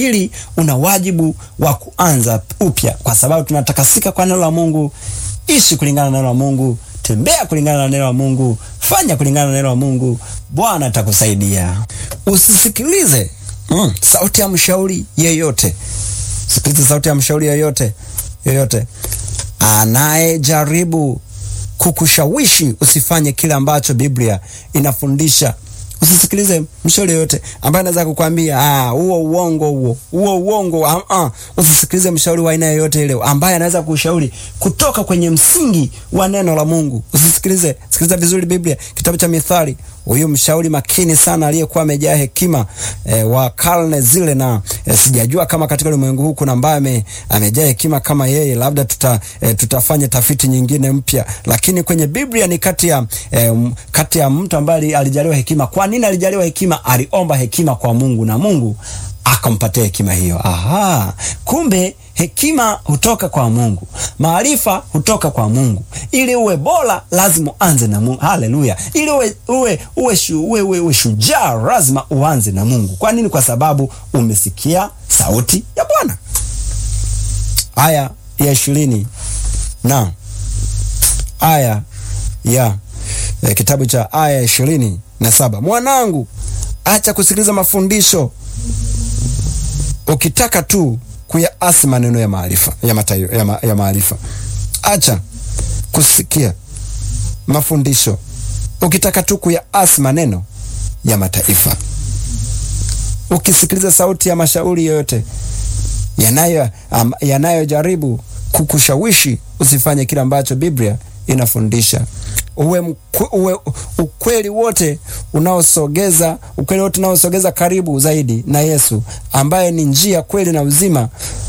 unastahili, una wajibu wa kuanza upya, kwa sababu tunatakasika kwa neno la Mungu. Ishi kulingana na neno la Mungu, tembea kulingana na neno la Mungu, fanya kulingana na neno la Mungu. Bwana atakusaidia. Usisikilize mm, sauti ya mshauri yeyote. Sikiliza sauti ya mshauri yeyote yeyote anayejaribu kukushawishi usifanye kile ambacho Biblia inafundisha. Usisikilize mshauri yoyote ambaye anaweza kukwambia ah, huo uongo huo huo uongo. Ah, ah. Usisikilize mshauri wa aina yoyote ile ambaye anaweza kushauri kutoka kwenye msingi wa neno la Mungu. Usisikilize, sikiliza vizuri Biblia, kitabu cha Mithali. Huyu mshauri makini sana aliyekuwa amejaa hekima e, wa karne zile, na e, sijajua kama katika ulimwengu huu kuna ambaye amejaa hekima kama yeye. Labda tuta, e, tutafanya tafiti nyingine mpya, lakini kwenye Biblia ni kati ya e, kati ya mtu ambaye alijaliwa hekima. Kwa nini alijaliwa hekima? Aliomba hekima kwa Mungu na Mungu akampatia hekima hiyo. Aha, kumbe hekima hutoka kwa Mungu, maarifa hutoka kwa Mungu. Ili uwe bora, lazima uanze na Mungu. Haleluya! Ili uwe uwe uwe, shu, uwe, uwe, uwe shujaa, lazima uanze na Mungu. Kwa nini? Kwa sababu umesikia sauti ya Bwana. Aya ya ishirini na aya ya eh, kitabu cha aya ya ishirini na saba mwanangu, acha kusikiliza mafundisho ukitaka tu kuyaasi maneno ya maarifa ya matayo, ya, ma, ya maarifa. Acha kusikia mafundisho ukitaka tu kuyaasi maneno ya mataifa. Ukisikiliza sauti ya mashauri yoyote yanayo um, yanayojaribu kukushawishi usifanye kile ambacho Biblia inafundisha uwe, mkwe, uwe ukweli wote unaosogeza ukweli wote unaosogeza karibu zaidi na Yesu ambaye ni njia, kweli na uzima,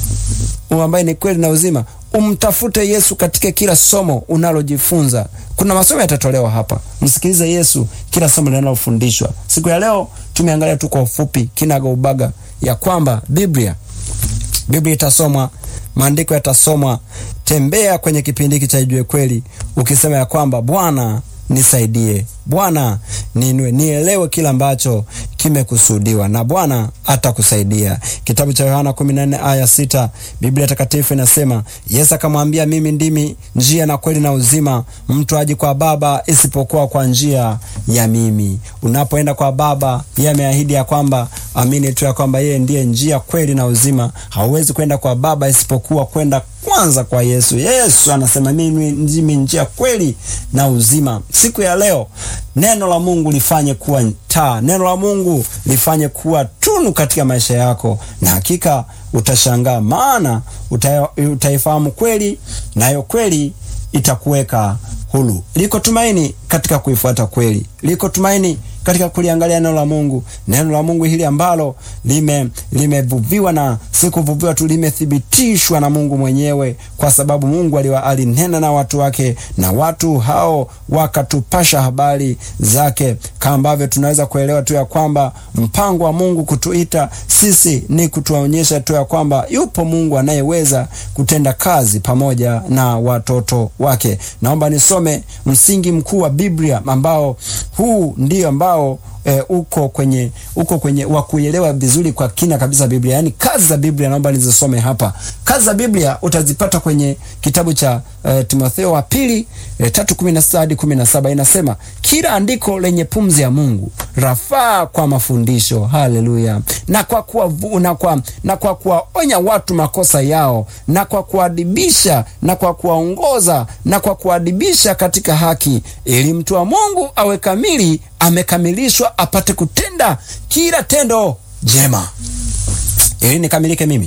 ambaye ni kweli na uzima. Umtafute Yesu katika kila somo unalojifunza. Kuna masomo yatatolewa hapa, msikilize Yesu kila somo linalofundishwa. Siku ya leo tumeangalia tu kwa ufupi kinaga ubaga ya kwamba Biblia Biblia itasomwa, maandiko yatasomwa. Tembea kwenye kipindi hiki cha Ijue Kweli ukisema ya kwamba Bwana nisaidie, Bwana ninue, nielewe kila ambacho kimekusudiwa na Bwana atakusaidia. Kitabu cha Yohana 14 aya sita, Biblia Takatifu inasema Yesu akamwambia, mimi ndimi njia na kweli na uzima, mtu aji kwa Baba isipokuwa kwa njia ya mimi. Unapoenda kwa Baba, yeye ameahidi ya kwamba amini tu ya kwamba yeye ndiye njia, kweli na uzima. Hauwezi kwenda kwa Baba isipokuwa kwenda kwanza kwa Yesu. Yesu anasema mimi ndimi njia, kweli na uzima. Siku ya leo neno la Mungu lifanye kuwa taa, neno la Mungu lifanye kuwa tunu katika maisha yako, na hakika utashangaa, maana utaifahamu kweli, nayo kweli itakuweka huru. Liko tumaini katika kuifuata kweli, liko tumaini katika kuliangalia neno la Mungu, neno la Mungu hili ambalo lime limevuviwa na si kuvuviwa tu, limethibitishwa na Mungu mwenyewe, kwa sababu Mungu alinena na watu wake na watu hao wakatupasha habari zake, kama ambavyo tunaweza kuelewa tu ya kwamba mpango wa Mungu kutuita sisi ni kutuonyesha tu ya kwamba yupo Mungu anayeweza kutenda kazi pamoja na watoto wake. Naomba nisome msingi mkuu wa Biblia ambao huu ndio ambao E, uko kwenye uko kwenye wa kuelewa vizuri kwa kina kabisa Biblia, yaani kazi za Biblia. Naomba nizisome hapa. Kazi za Biblia utazipata kwenye kitabu cha e, Timotheo wa pili e, tatu kumi na sita hadi kumi na saba inasema, kila andiko lenye pumzi ya Mungu rafaa kwa mafundisho, haleluya, na kwa kuwa na kwa na kwa kuwaonya watu makosa yao, na kwa kuadibisha, na kwa kuwaongoza, na kwa kuadibisha katika haki, ili mtu wa Mungu awe kamili amekamilishwa apate kutenda kila tendo jema. Ili nikamilike mimi,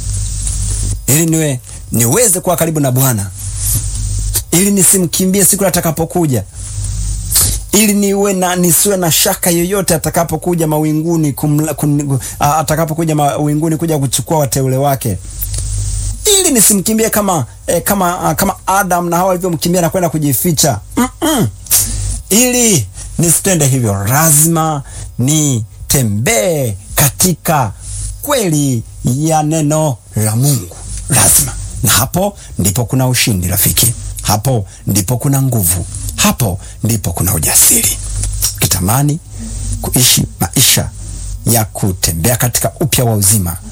ili niwe niweze kuwa karibu na Bwana, ili nisimkimbie siku atakapokuja, ili niwe na nisiwe na shaka yoyote atakapokuja mawinguni kumla, kun, atakapokuja mawinguni kuja kuchukua wateule wake, ili nisimkimbie kama eh, kama kama Adam na Hawa walivyomkimbia na kwenda kujificha mm -mm. ili nisitende hivyo, lazima nitembee katika kweli ya neno la Mungu, lazima. Na hapo ndipo kuna ushindi rafiki, hapo ndipo kuna nguvu, hapo ndipo kuna ujasiri. Kitamani kuishi maisha ya kutembea katika upya wa uzima